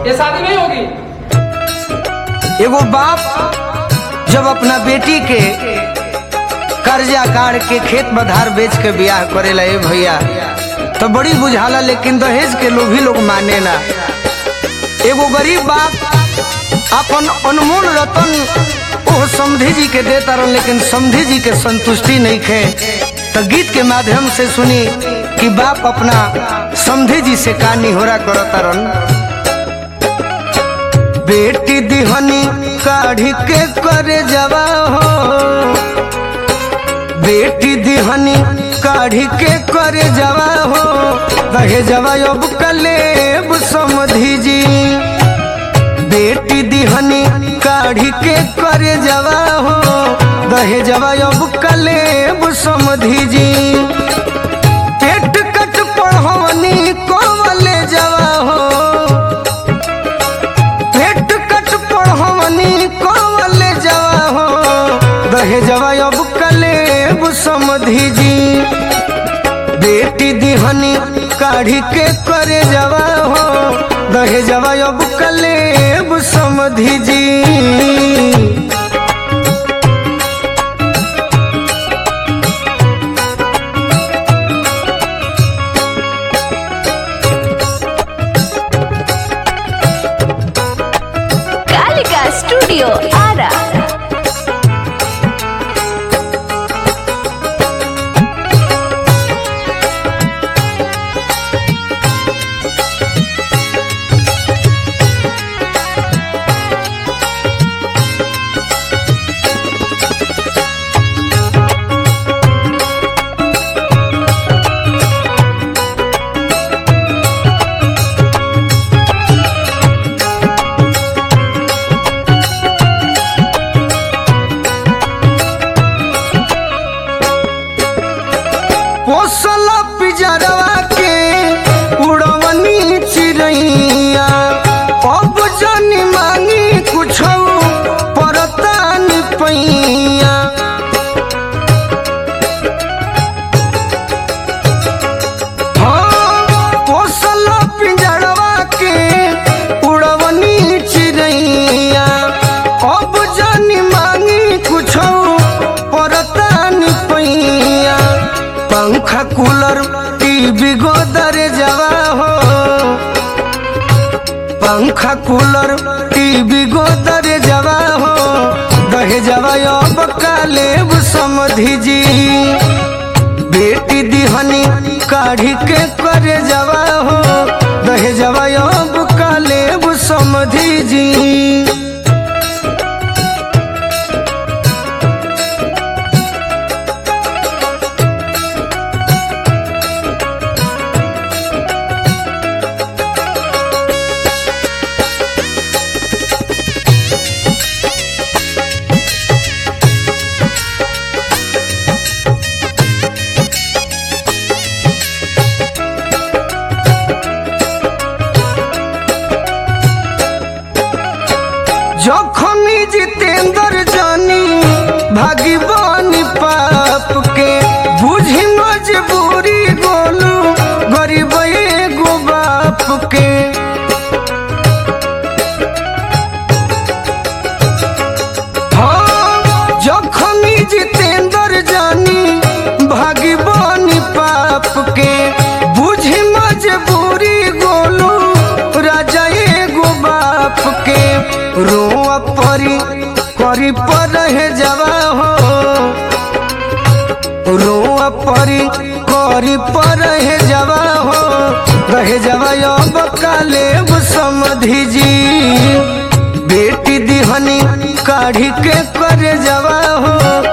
ये शादी नहीं होगी एगो बाप जब अपना बेटी के कर्जा काट के खेत बधार बेच के बियाह करेला ए भैया तो बड़ी बुझाला लेकिन दहेज के लोभी लोग माने ना एगो गरीब बाप अपन अनमोल रतन ओ समधी जी के देता रहन लेकिन समधी जी के संतुष्टि नहीं खे तो गीत के माध्यम से सुनी कि बाप अपना समधी जी से का निहोरा करता रहन बेटी दिहनी काढ़ी के करे जवा हो बेटी दिहनी काढ़ी के करे जवा हो कहे जवा अब कलेब समधी जी बेटी दिहनी काढ़ी के करे जवा हो दहे जवा अब कलेब समधी जी पेट कट पढ़वनी कोवले जवा हो पेट कट पढ़वनी कोवले जवा हो दहे जवा अब कलेब समधी जी बेटी दिहनी काढ़ी के करे जवा हो दहे जवा अब कलेब समधी जी कालिका स्टूडियो आरा पोसल पिजरवा के उड़वनी चिड़ैया अब जनी मांगी कुछ परतान पैया हाँ, पोसल पिंजरवा के उड़वनी चिड़ैया अब जनी मांगी कुछ परतान पैया पंखा कूलर टीवी गोदर जवा हो पंखा कूलर टीवी गोदर जवा हो दहे जवा अब कालेब समधी जी बेटी दिहनी काढ़ी के करे जवा हो दहे जवा अब कालेब समधी जी जखनी जितेंद्र जानी भागी बानी पाप के बुझी मजबूरी गोलू गरीब एगो बाप के हाँ, जखनी जितेंद्र जानी भागी बानी पाप के बुझी मजबूरी गोलू राजा एगो बाप के रोआ परी करी पर है जवा हो रोआ परी करी पर है जवा हो रहे जवा अब कालेब समधी जी बेटी दिहनी काढ़ी के करे जवा हो